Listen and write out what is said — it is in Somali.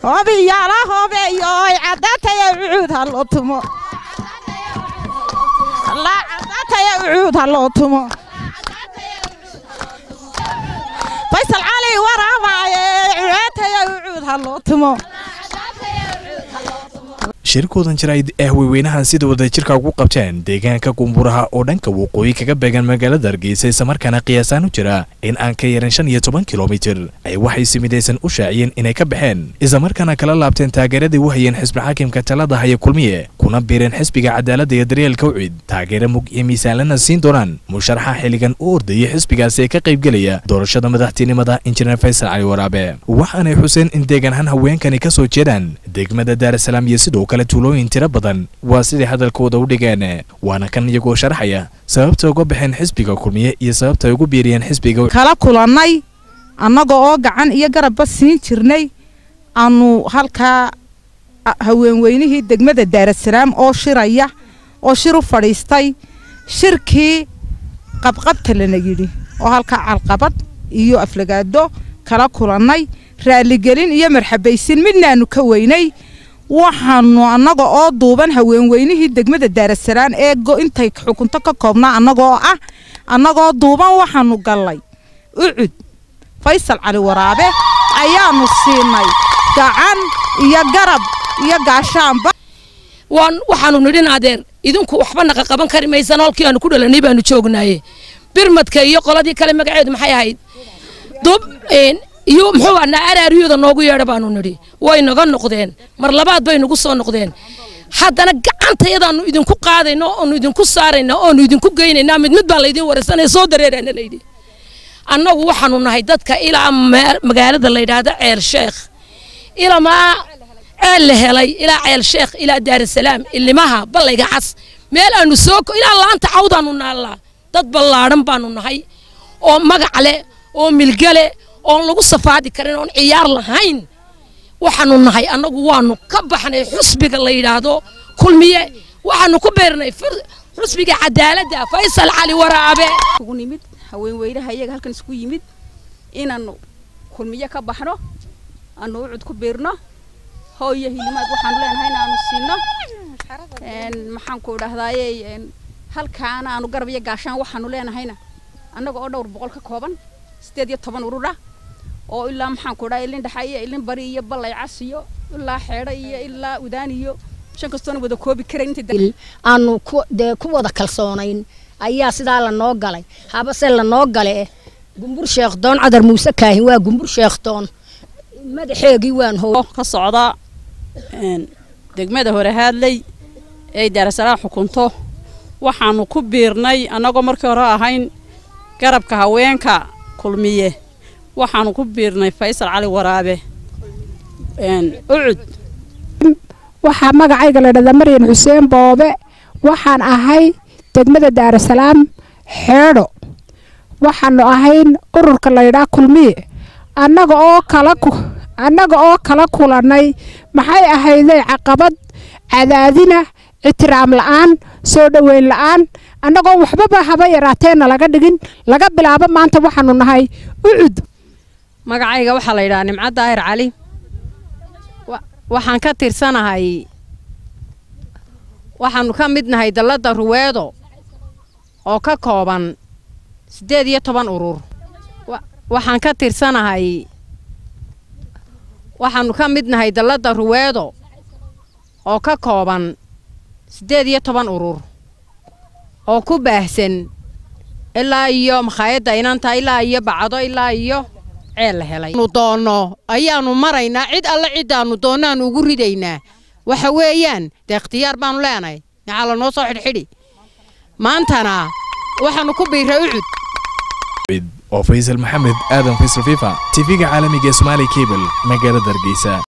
hoobiyaala hoobeeyoy caddaataya ucuud ha loo tumo caddaataya ucuud ha loo tumo faysal cali waraabaaye cucaataya ucuud ha loo tumo shirkoodan jaraa'id ah weyweynahan sida wadajirka ugu qabteen deegaanka gumburaha oo dhanka waqooyi kaga beegan magaalada hargeysa islamarkaana qiyaasaan u jira in aan ka yaran shan iyo toban kilomitir ay waxay si midaysan u shaaciyeen inay ka baxeen islamarkaana kala laabteen taageeradii u hayeen xisbi xaakimka talada haya kulmiye kuna biireen xisbiga cadaaladda iyo daryeelka ucid taageero mug iyo miisaanlana siin doonaan musharaxa xilligan u ordayay xisbigaasi ee ka qaybgelaya doorashada madaxtinimada injineer faysal cali waraabe waxaanay xuseen in deegaanahaan haweenkani ka soo jeedaan degmada daarasalaam iyo sidoo kale tuulooyin tiro badan waa siday hadalkooda u dhigeen waana kan iyagoo sharaxaya sababta uga baxeen xisbiga kulmiye iyo sababta ay ugu biiriyeen xisbiga kala kulannay annaga oo gacan iyo garabba siin jirnay aanu halkaa haweenweynihii degmada daarasalaam oo shiraya oo shir u fadhiistay shirkii qabqabta lana yidhi oo halkaa calqabad iyo aflagaado kala kulannay raaligelin iyo marxabaysin midnaanu ka weynay waxaanu annaga oo duuban haweenweynihii degmada daarasalaam ee intay xukunto ka koobnaa annagoo ah annagoo duuban waxaanu gallay ucud faysal cali waraabe ayaanu siinay gacan iyo garab iyo gaashaanba waan waxaanu nidhin adeer idinku waxba naqa qaban kari maysan halkii aanu ku dhalanay baanu joognaaye birmadka iyo qoladii kale magaceedu maxay ahayd dub iyo muxuu ahnaa araaryooda noogu yeedha baanu nidhi way naga noqdeen mar labaad bay nagu soo noqdeen haddana gacantayadaanu idinku qaadayna oonu idinku saarayna oonu idinku geynaynaa mid mid baa laydin waraysanaya soo dareeraana layidhi annagu waxaanu nahay dadka ilaa magaalada la yidhaahdo ceel sheekh ilamaa ceel la helay ilaa ceel sheekh ilaa daarasalaam ilimaha ballayga cas meel aanu soo ilaa laanta cawdaanu naallaa dad ballaadhan baanu nahay oo magac leh oo milgale oon lagu safaadi karin oon ciyaar lahayn waxaanu nahay annagu waanu ka baxnay xusbiga la yidhaahdo kulmiye waxaanu ku beernay xusbiga cadaaladda faysal cali waraabe ugu nimid haweenweynaha iyaga halkan isku yimid inaanu kulmiye ka baxno aanu ucud ku beerno hooyo hilimaad waxaanu leenahay inaanu siino maxaan ku idhahdaaye halkaana aanu garab iyo gaashaan waxaanu leenahayna annaga oo dhowr boqol ka kooban sideed iyo toban urura oo ilaa maxaan ku dhahay ilin dhaxa iyo ilin bari iyo ballay cas iyo ilaa xeedho iyo ilaa udaan iyo shan kastoona wada koobi karayn aanu dee ku wada kalsoonayn ayaa sidaa lanoo galay habase lanoo gale gumbur sheekhdoon cadar muuse kaahin waa gumbur sheekhdoon madaxeegii waan how ka socda degmada hore haadley ee daarasalaam xukunto waxaanu ku biirnay annagoo markii hore ahayn garabka haweenka kulmiye waxaanu ku biirnay faysal cali waraabe ucud waxaa magacayga la dhahdaa maryan xuseen boobe waxaan ahay degmada daarasalaam xeedho waxaanu ahayn ururka layidhaa kulmiye annaga oo kala annaga oo kala kulannay maxay ahayday caqabad cadaadina ixtiraam la'aan soo dhoweyn la'aan annagoo waxbaba haba yaraateena laga dhigin laga bilaabo maanta waxaanu nahay ucud magacayga waxaa la yidhahaa nimco daahir cali waxaan ka tirsanahay waxaanu ka mid nahay dalladda ruweedo oo ka kooban siddeed iyo toban urur waxaan ka tirsanahay waxaanu ka mid nahay dalladda ruweedo oo ka kooban siddeed iyo toban urur oo ku baahsan ilaa iyo makhaayadda inanta ilaa iyo bacdo ilaa iyo ceel la helay nu doonno ayaanu maraynaa cid alle ciddaannu doonnaanu ugu ridaynaa waxa weeyaan dee ikhtiyaar baanu leenahay maxaa lanoo soo xidhxidhi maantana waxaanu ku biiray ucud oo faysal maxamed aadan faysal fifa tv-ga caalamiga ee somaali cable magaalada hargeysa